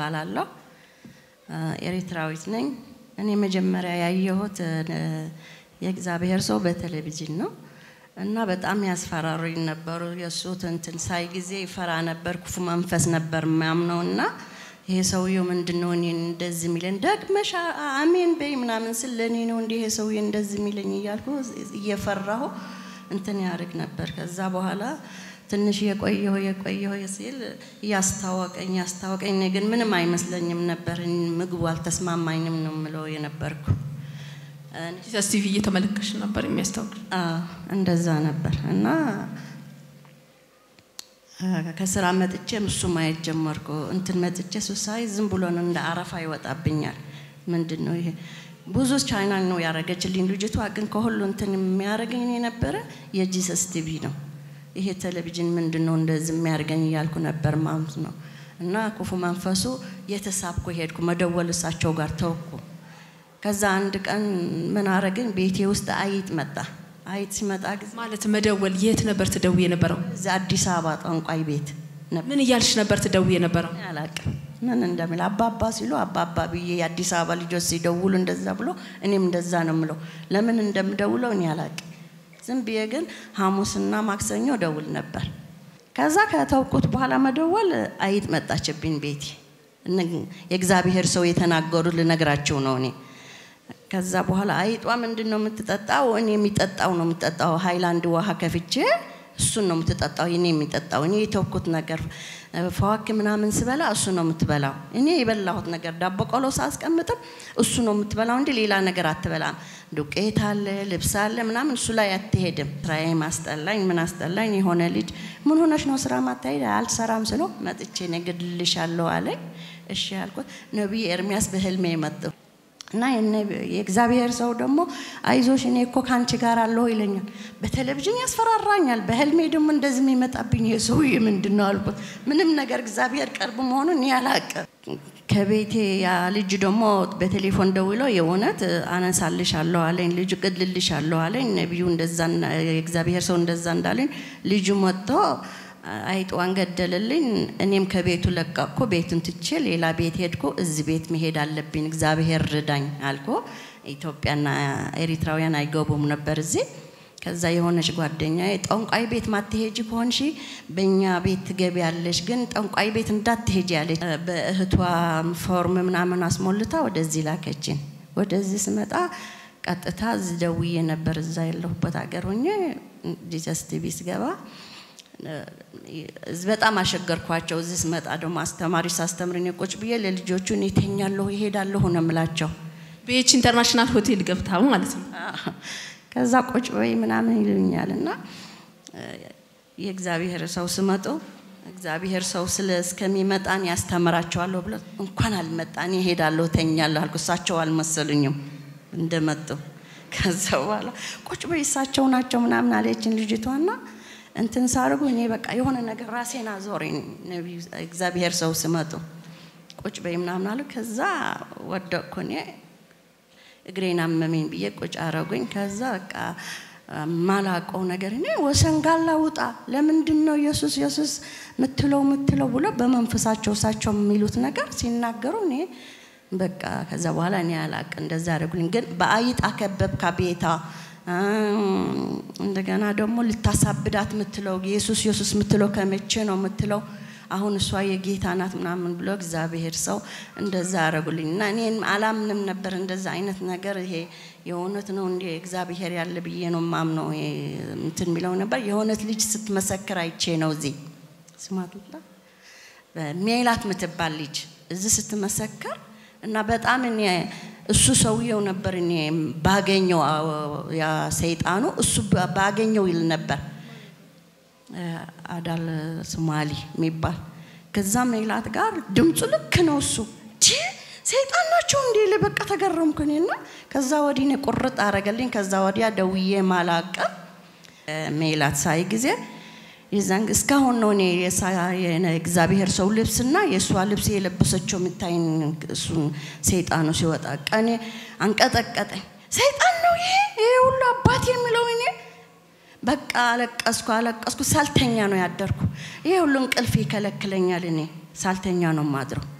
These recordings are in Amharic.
እባላለሁ። ኤሪትራዊት ነኝ። እኔ መጀመሪያ ያየሁት የእግዚአብሔር ሰው በቴሌቪዥን ነው እና በጣም ያስፈራሩኝ ነበሩ። የእሱ እንትን ሳይ ጊዜ ይፈራ ነበር። ክፉ መንፈስ ነበር ማምነው እና ይሄ ሰውዬው ምንድን ነው እኔን እንደዚህ የሚለኝ ደግመሽ አሜን በይ ምናምን ስል ለእኔ ነው እንዲህ ይሄ ሰውዬ እንደዚህ የሚለኝ እያልኩ እየፈራሁ እንትን ያደርግ ነበር። ከዛ በኋላ ትንሽ የቆየሁ የቆየሁ ሲል እያስታወቀኝ ያስታወቀኝ፣ እኔ ግን ምንም አይመስለኝም ነበር። ምግቡ አልተስማማኝም ነው የምለው የነበርኩ። ጂሰስ ቲቪ እየተመለከሽ ነበር የሚያስታውቅ እንደዛ ነበር እና ከስራ መጥቼም እሱ ማየት ጀመርኩ። እንትን መጥቼ እሱ ሳይ ዝም ብሎ ነው እንደ አረፋ ይወጣብኛል። ምንድን ነው ይሄ? ብዙ ቻይናል ነው ያደረገችልኝ ልጅቷ። ግን ከሁሉ እንትን የሚያደርገኝ የነበረ የጂሰስ ቲቪ ነው። ይሄ ቴሌቪዥን ምንድን ነው እንደዚህ የሚያደርገኝ እያልኩ ነበር ማለት ነው። እና ክፉ መንፈሱ የተሳብኩ ሄድኩ፣ መደወል እሳቸው ጋር ተወኩ። ከዛ አንድ ቀን ምን አረግን፣ ቤቴ ውስጥ አይጥ መጣ። አይጥ ሲመጣ ጊዜ ማለት መደወል የት ነበር ትደውይ የነበረው? እዚህ አዲስ አበባ ጠንቋይ ቤት ነበር። ምን እያልሽ ነበር ትደውይ የነበረው? አላቅም ምን እንደሚል አባባ ሲሉ አባባ ብዬ የአዲስ አበባ ልጆች ሲደውሉ እንደዛ ብሎ እኔም እንደዛ ነው ምለው። ለምን እንደምደውለው እኔ አላቅም። ዝም ብዬ ግን ሐሙስና ማክሰኞ ደውል ነበር። ከዛ ከተውኩት በኋላ መደወል አይጥ መጣችብኝ ቤቴ። የእግዚአብሔር ሰው የተናገሩት ልነግራቸው ነው እኔ ከዛ በኋላ አይጧ ምንድን ነው የምትጠጣው? እኔ የሚጠጣው ነው የምትጠጣው። ሃይላንድ ውሃ ከፍቼ እሱን ነው የምትጠጣው። እኔ የሚጠጣው እኔ የተውኩት ነገር ፈዋክ ምናምን ስበላ እሱ ነው የምትበላው። እኔ የበላሁት ነገር ዳቦ ቆሎ ሳስቀምጥም እሱ ነው የምትበላው እንጂ ሌላ ነገር አትበላም። ዱቄት አለ፣ ልብስ አለ ምናምን እሱ ላይ አትሄድም። ስራዬ ማስጠላኝ፣ ምን አስጠላኝ። የሆነ ልጅ ምን ሆነሽ ነው ስራ ማታሄድ? አልሰራም ስለው መጥቼ እኔ እገድልሻለሁ አለኝ። እሺ ያልኩት ነቢይ ኤርሚያስ በህልሜ መጣሁ። እና የእግዚአብሔር ሰው ደግሞ አይዞሽ እኔ እኮ ከአንቺ ጋር አለሁ ይለኛል። በቴሌቪዥን ያስፈራራኛል። በህልሜ ደግሞ እንደዚህ የሚመጣብኝ የሰውዬ ምንድን ነው አልኩት። ምንም ነገር እግዚአብሔር ቅርብ መሆኑን እኔ አላቅም። ከቤቴ ያ ልጅ ደግሞ በቴሌፎን ደውሎ የእውነት አነሳልሻለሁ አለኝ። ልጁ ቅድልልሻለሁ አለኝ። ነቢዩ እንደዛ የእግዚአብሔር ሰው እንደዛ እንዳለኝ ልጁ መጥቶ አይጧን ገደልልኝ። እኔም ከቤቱ ለቀቅኩ። ቤቱን ትቼ ሌላ ቤት ሄድኩ። እዚህ ቤት መሄድ አለብኝ እግዚአብሔር ርዳኝ አልኩ። ኢትዮጵያና ኤሪትራውያን አይገቡም ነበር እዚህ። ከዛ የሆነች ጓደኛ ጠንቋይ ቤት ማትሄጂ ከሆንሽ በእኛ ቤት ትገቢያለሽ፣ ግን ጠንቋይ ቤት እንዳትሄጂ ያለች በእህቷ ፎርም ምናምን አስሞልታ ወደዚህ ላከችን። ወደዚህ ስመጣ ቀጥታ እዚህ ደውዬ ነበር እዛ ያለሁበት ሀገር ሆኜ ጂሰስ ቲቪ ስገባ በጣም አሸገርኳቸው። እዚህ ስመጣ ደግሞ አስተማሪ ሳስተምር እኔ ቁጭ ብዬ ለልጆቹ እኔ እተኛለሁ ይሄዳለሁ ነው የምላቸው። ቤች ኢንተርናሽናል ሆቴል ገብታ ማለት ነው። ከዛ ቁጭ በይ ምናምን ይሉኛል እና የእግዚአብሔር ሰው ስመጡ እግዚአብሔር ሰው ስለ እስከሚመጣን ያስተምራቸዋለሁ ብሎ እንኳን አልመጣን ይሄዳለሁ ተኛለሁ አልኩ። እሳቸው አልመሰሉኝም እንደመጡ። ከዛ በኋላ ቁጭ በይ እሳቸው ናቸው ምናምን አለችን ልጅቷና እንትን ሳርጉ እኔ በቃ የሆነ ነገር ራሴን አዞረኝ። ነቢዩ እግዚአብሔር ሰው ስመጡ ቁጭ በይ ምናምን አሉ። ከዛ ወደቅኩ እኔ እግሬን አመመኝ ብዬ ቁጭ አረጉኝ። ከዛ በቃ ማላቀው ነገር እኔ ወሰንጋላ ውጣ፣ ለምንድን ነው ኢየሱስ ኢየሱስ ምትለው ምትለው ብሎ በመንፈሳቸው እሳቸው የሚሉት ነገር ሲናገሩ እኔ በቃ ከዛ በኋላ እኔ አላቅ እንደዛ አደረጉልኝ። ግን በአይጥ አከበብካ ቤታ እንደገና ደግሞ ልታሳብዳት የምትለው ኢየሱስ ኢየሱስ የምትለው ከመቼ ነው የምትለው? አሁን እሷ የጌታ ናት ምናምን ብሎ እግዚአብሔር ሰው እንደዛ አረጉልኝ እና እኔን አላምንም ነበር እንደዛ አይነት ነገር ይሄ የእውነት ነው እንዲ እግዚአብሔር ያለ ብዬ ነው ማምነው እንትን የሚለው ነበር። የእውነት ልጅ ስትመሰክር አይቼ ነው እዚህ ስማትላ ሜላት ምትባል ልጅ እዚህ ስትመሰክር እና በጣም እኔ እሱ ሰውየው ነበር እኔ ባገኘው ያ ሰይጣኑ እሱ ባገኘው ይል ነበር አዳል ሶማሊ የሚባል ከዛ ሜላት ጋር ድምፁ ልክ ነው እሱ ሰይጣን ናቸው እንዴ በቃ ተገረምኩ እኔና ከዛ ወዲህ እኔ ቁርጥ አረገልኝ ከዛ ወዲያ ደውዬ ማላቀም ሜላት ሳይ ጊዜ የዛን እስካሁን ነው እኔ እግዚአብሔር ሰው ልብስና የእሷ ልብስ የለበሰችው የምታይን እሱን ሰይጣኑ ሲወጣ ቀኔ አንቀጠቀጠኝ። ሰይጣን ነው ይሄ ይሄ ሁሉ አባት የሚለው እኔ በቃ አለቀስኩ አለቀስኩ። ሳልተኛ ነው ያደርኩ። ይሄ ሁሉ እንቅልፍ ይከለክለኛል። እኔ ሳልተኛ ነው ማድረው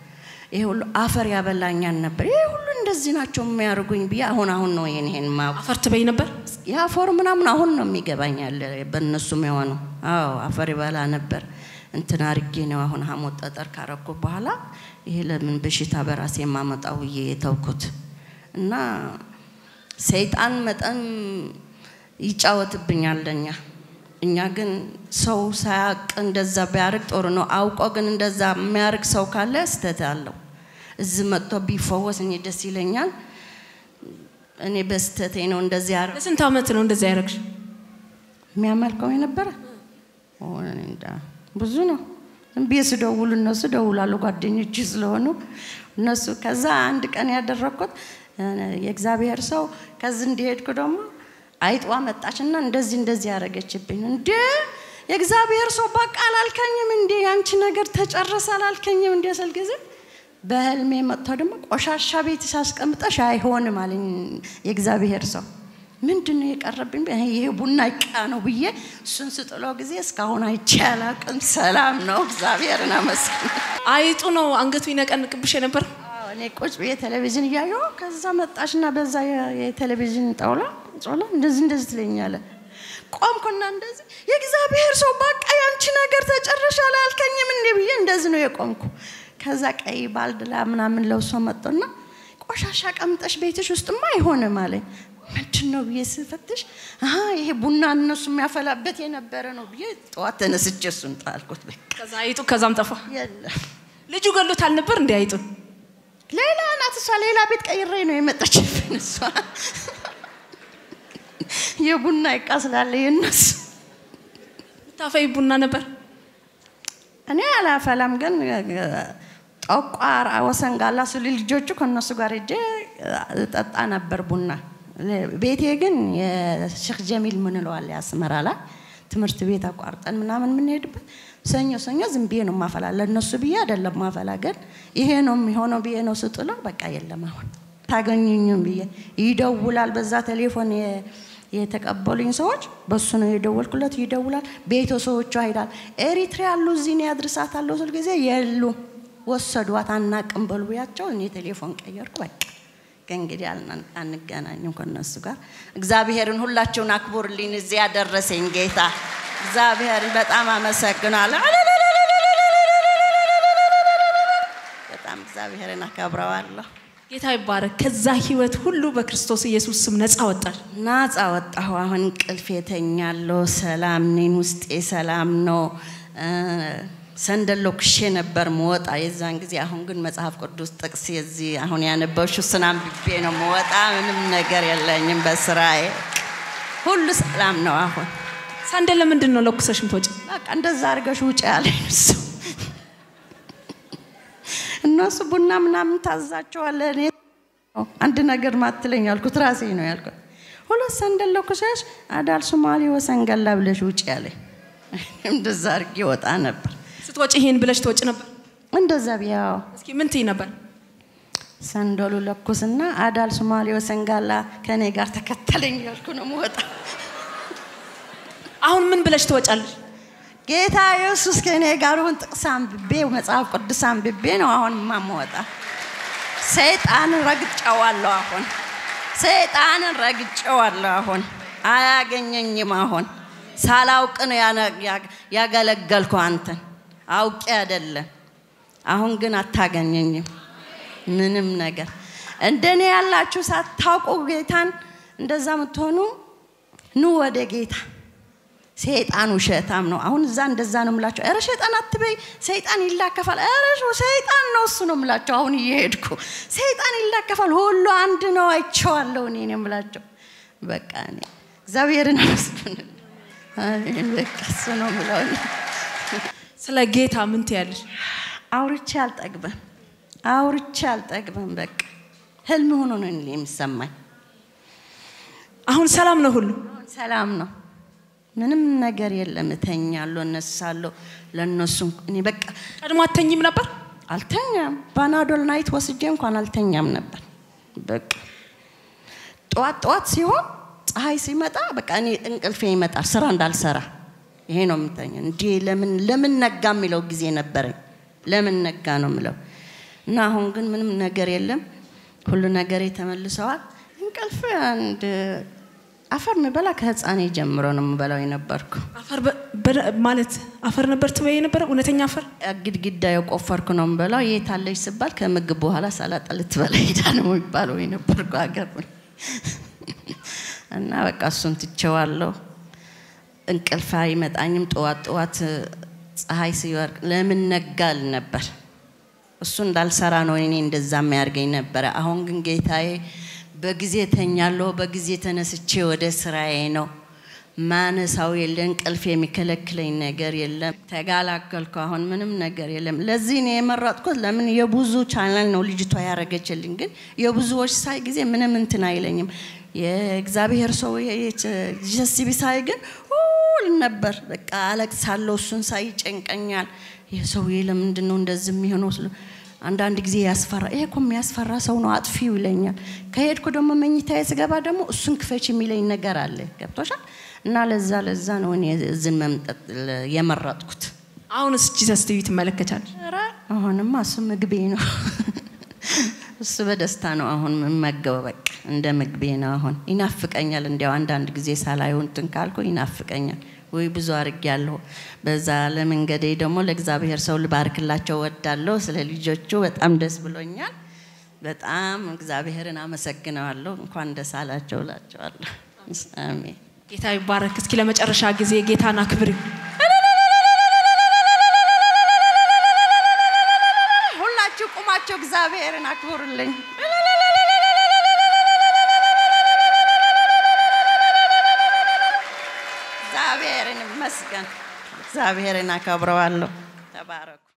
ይሄ ሁሉ አፈር ያበላኛል ነበር። ይሄ ሁሉ እንደዚህ ናቸው የሚያደርጉኝ ብዬ አሁን አሁን ነው ይሄን ይሄን ማ አፈር ትበይ ነበር? የአፈሩ ምናምን አሁን ነው የሚገባኝ ያለ በእነሱም የሆነው። አዎ አፈር ይበላ ነበር። እንትን አርጌ ነው አሁን ሐሞት ጠጠር ካረኩ በኋላ ይሄ ለምን በሽታ በራሴ የማመጣው ብዬ የተውኩት እና ሰይጣን መጠን ይጫወትብኛል ለኛ እኛ ግን ሰው ሳያውቅ እንደዛ ቢያርግ ጥሩ ነው። አውቆ ግን እንደዛ የሚያርግ ሰው ካለ ስተት አለው። እዚህ መጥቶ ቢፈወስ እኔ ደስ ይለኛል። እኔ በስተቴ ነው እንደዚህ ያረ ለስንት ዓመት ነው እንደዚያ ያደረግሽ? የሚያመልከው የነበረ ኦ፣ እኔ እንጃ ብዙ ነው። ዝም ብዬ ስደውሉ እነሱ ደውላሉ ጓደኞች ስለሆኑ እነሱ ከዛ አንድ ቀን ያደረግኩት እ፣ የእግዚአብሔር ሰው ከዚህ እንዲሄድኩ ደግሞ አይጧ መጣችና እንደዚህ እንደዚህ ያደረገችብኝ። እንዴ የእግዚአብሔር ሰው በቃ አላልከኝም እንዴ ያንቺ ነገር ተጨረሰ አላልከኝም እንዴ ስል ጊዜ በህልሜ መጥቶ ደግሞ ቆሻሻ ቤት ሳስቀምጠሽ አይሆንም አለኝ የእግዚአብሔር ሰው። ምንድን ነው የቀረብኝ? ይሄ ቡና ይቃ ነው ብዬ እሱን ስጥለው ጊዜ እስካሁን አይቼ አላቅም። ሰላም ነው፣ እግዚአብሔርን አመስግን። አይጡ ነው አንገቱ ይነቀንቅብሽ የነበር? አዎ፣ እኔ ቁጭ ብዬ ቴሌቪዥን እያየሁ ከዛ መጣችና በዛ የ- የቴሌቪዥን ጣውላ ጾላ እንደዚህ እንደዚህ ትለኛለ። ቆምኩና እንደዚህ የእግዚአብሔር ሰው በቃ ያንቺ ነገር ተጨረሻ አላልከኝም እንዴ ብዬ እንደዚህ ነው የቆምኩ። ከዛ ቀይ ባልድላ ምናምን ለብሶ መጡና ቆሻሻ ቀምጠሽ ቤትሽ ውስጥማ አይሆንም አለኝ። ምንድን ነው ብዬ ስፈትሽ አሀ ይሄ ቡና እነሱ የሚያፈላበት የነበረ ነው ብዬ ጠዋት ተነስቼ እሱን ጣልኩት። በቃ ከዛ አይጡ ከዛም ጠፋ። የለም ልጁ ገሎታል ነበር እንዴ አይጡ? ሌላ ናት እሷ። ሌላ ቤት ቀይሬ ነው የመጣችብን እሷ። የቡና እቃ ስላለ የነሱ ታፈይ ቡና ነበር። እኔ አላፈላም፣ ግን ጠቋር ወሰን ጋላ ስሉ ልጆቹ ከእነሱ ጋር ሄጄ ጠጣ ነበር ቡና። ቤቴ ግን የሼክ ጀሚል ምንለዋል አስመራ ላይ ትምህርት ቤት አቋርጠን ምናምን የምንሄድበት ሰኞ ሰኞ ዝም ብዬ ነው ማፈላ። ለእነሱ ብዬ አይደለም ማፈላ፣ ግን ይሄ ነው የሚሆነው ብዬ ነው ስጥለው፣ በቃ የለም አሁን ታገኙኝም ብዬ ይደውላል። በዛ ቴሌፎን የ- የተቀበሉኝ ሰዎች በሱ ነው የደወልኩለት። ይደውላል። ቤተሰቦቿ ሄዳል ኤሪትሪያ ያሉ እዚህ ነው ያድርሳታለሁ ስል ጊዜ የሉ ወሰዷት፣ አናቅም በሉ ብያቸው እኔ ቴሌፎን ቀየርኩ። በቃ ከእንግዲህ አልና- አንገናኝም ከነሱ ጋር። እግዚአብሔርን ሁላችሁን አክቡርልኝ፣ እዚህ ያደረሰኝ ጌታ እግዚአብሔር በጣም አመሰግናለሁ። በጣም እግዚአብሔርን አከብረዋለሁ። ጌታ ይባረክ። ከዛ ህይወት ሁሉ በክርስቶስ ኢየሱስ ስም ነፃ ወጣል። ናጻ ወጣሁ። አሁን እንቅልፍ የተኛለሁ። ሰላም ነኝ። ውስጤ ሰላም ነው። እ፣ ሰንደሎ ክሼ ነበር መወጣ የዛን ጊዜ። አሁን ግን መጽሐፍ ቅዱስ ጥቅስ የዚህ አሁን ያነበብሽው እሱን አንብቤ ነው መወጣ። ምንም ነገር የለኝም በስራዬ ሁሉ ሰላም ነው። አሁን ሳንደል ለምንድን ነው ለኩሰሽ ምትወጪ? በቃ እንደዛ አድርገሽ ውጭ ያለኝ እሱ እነሱ ቡና ምናምን ታዛቸዋለ። እኔ አንድ ነገር ማትለኝ አልኩት፣ ራሴ ነው ያልኩት። ሁለት ሰንደል ለኩሰሽ አዳል ሶማሌ ወሰንገላ ብለሽ ውጭ ያለኝ። እንደዛ አድርጌ ወጣ ነበር። ስትወጪ ይሄን ብለሽ ትወጪ ነበር? እንደዛ ቢያው እስኪ ምን ትይ ነበር? ሰንደሉ ለኩስና አዳል ሶማሌ ወሰንጋላ ከእኔ ጋር ተከተለኝ ያልኩ ነው መወጣ። አሁን ምን ብለሽ ትወጫለሽ? ጌታ ኢየሱስ ከእኔ ጋር ሁን። ጥቅስ አንብቤ መጽሐፍ ቅዱስ አንብቤ ነው አሁን ማመወጣ። ሰይጣንን ረግጨዋለሁ። አሁን ሰይጣንን ረግጨዋለሁ። አሁን አያገኘኝም። አሁን ሳላውቅ ነው ያነ- ያ- ያገለገልኩ አንተን አውቄ አይደለም። አሁን ግን አታገኘኝም ምንም ነገር። እንደኔ ያላችሁ ሳታውቁ ጌታን እንደዛ የምትሆኑ ኑ ወደ ጌታ። ሰይጣን ውሸታም ነው። አሁን እዛ እንደዛ ነው የምላቸው። ኧረ ሰይጣን አትበይ፣ ሰይጣን ይላከፋል። ኧረ ሰይጣን ነው እሱ ነው የምላቸው። አሁን እየሄድኩ ሰይጣን ይላከፋል፣ ሁሉ አንድ ነው፣ አይቼዋለሁ እኔ ነው የምላቸው። በቃ እኔ እግዚአብሔርን አመስግን። አሜን። በቃ እሱ ነው የምለው እኔ። ስለ ጌታ ምን ትያለሽ? አውርቼ አልጠግብም፣ አውርቼ አልጠግብም። በቃ ህልም ሆኖ ነው እኔ የሚሰማኝ። አሁን ሰላም ነው ሁሉ? አሁን ሰላም ነው። ምንም ነገር የለም። እተኛለሁ፣ እነሳለሁ። ለእነሱ እኔ በቃ ቀድሞ አተኝም ነበር? አልተኛም። ባናዶል ናይት ወስጄ እንኳን አልተኛም ነበር። በቃ ጠዋት ጠዋት ሲሆን ፀሐይ ሲመጣ በቃ እኔ እንቅልፌ ይመጣል፣ ስራ እንዳልሰራ ይሄ ነው የምተኛ። እንዲ ለምን ለምን ነጋ የሚለው ጊዜ ነበረኝ። ለምን ነጋ ነው የምለው። እና አሁን ግን ምንም ነገር የለም። ሁሉ ነገሬ ተመልሰዋል። እንቅልፍ አንድ አፈር ምበላ ከህፃኔ ጀምሮ ነው የምበላው የነበርኩ። አፈር በ- በ- ማለት አፈር ነበር ትበይ የነበረ እውነተኛ አፈር ግድግዳ የቆፈርኩ ነው የምበላው። የት አለች ስባል ከምግብ በኋላ ሰላጣ ልትበላ ሄዳ ነው የሚባለው የነበርኩ ሀገር እና በቃ እሱን ትቼዋለሁ። እንቅልፍ አይመጣኝም። ጠዋት ጠዋት ፀሐይ ሲወርቅ ለምን ነጋል ነበር እሱ እንዳልሰራ ነው እኔ እንደዛ የሚያደርገኝ ነበረ። አሁን ግን ጌታዬ በጊዜ ተኛለሁ፣ በጊዜ ተነስቼ ወደ ስራዬ ነው። ማነሳው የለ እንቅልፍ የሚከለክለኝ ነገር የለም። ተጋላገልኩ። አሁን ምንም ነገር የለም። ለዚህ ነው የመረጥኩት። ለምን የብዙ ቻናል ነው ልጅቷ ያደረገችልኝ፣ ግን የብዙዎች ሳይ ጊዜ ምንም እንትን አይለኝም። የእግዚአብሔር ሰው ጀሲቢ ሳይ ግን ሁል ነበር በቃ አለቅሳለሁ። እሱን ሳይ ይጨንቀኛል። ይህ ሰውዬ ለምንድን ነው እንደዚህ የሚሆነው? ስለ አንዳንድ ጊዜ ያስፈራ። ይሄ እኮ የሚያስፈራ ሰው ነው አጥፊው ይለኛል። ከሄድኩ ደግሞ መኝታዬ ስገባ ደግሞ እሱን ክፈች የሚለኝ ነገር አለ። ገብቶሻል? እና ለዛ ለዛ ነው እኔ እዝን መምጠጥ የመረጥኩት። አሁንስ ጂሰስ ቲቪ ትመለከቻለሽ? ኧረ አሁንማ እሱ ምግቤ ነው። እሱ በደስታ ነው አሁን የምመገበው። በቃ እንደ ምግቤ ነው አሁን። ይናፍቀኛል። እንዲያው አንዳንድ ጊዜ ሳላየው እንትን ካልኩ ይናፍቀኛል። ወይ ብዙ አድርጌያለሁ። በዛ ለመንገዴ ደግሞ ለእግዚአብሔር ሰው ልባርክላቸው ወዳለሁ። ስለ ልጆቹ በጣም ደስ ብሎኛል። በጣም እግዚአብሔርን አመሰግነዋለሁ። እንኳን ደስ አላቸው እላቸዋለሁ። አሜን። ጌታ ይባረክ። እስኪ ለመጨረሻ ጊዜ ጌታን አክብሪ። ሁላችሁ ቁማቸው እግዚአብሔርን አክብሩልኝ። እግዚአብሔርን ይመስገን። እግዚአብሔርን አከብረዋለሁ። ተባረኩ።